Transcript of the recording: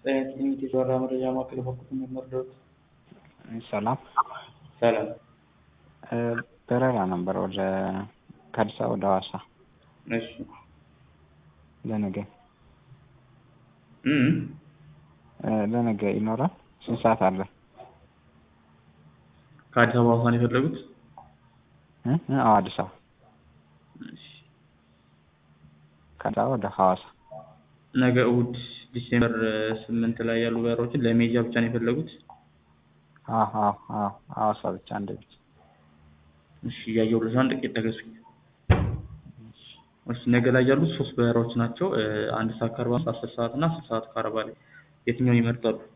ጤና የተዘራ መረጃ ማዕከል በኩል የሚመርደሩት ሰላም ሰላም በረራ ነበር ወደ ከአዲስ አበባ ወደ ሐዋሳ እሺ ለነገ እም ለነገ ይኖራል ስንት ሰዓት አለ ከአዲስ አበባ ሐዋሳ ነው የፈለጉት እ እ አዎ አዲስ አበባ እሺ ከአዲስ አበባ ወደ ሐዋሳ ነገ እሑድ ዲሴምበር ስምንት ላይ ያሉ በረራዎችን ለሜጃ ብቻ ነው የፈለጉት አዎ አዎ አዎ ሐዋሳ ብቻ አንድ ብቻ እሺ እያየሁልሽ አንድ ጥቂት ተገሱኝ እሺ ነገ ላይ ያሉት ሶስት በረራዎች ናቸው አንድ ሰዓት ከአርባ አምስት አስር ሰዓት እና አስር ሰዓት ከአርባ ላይ የትኛውን ይመርጣሉ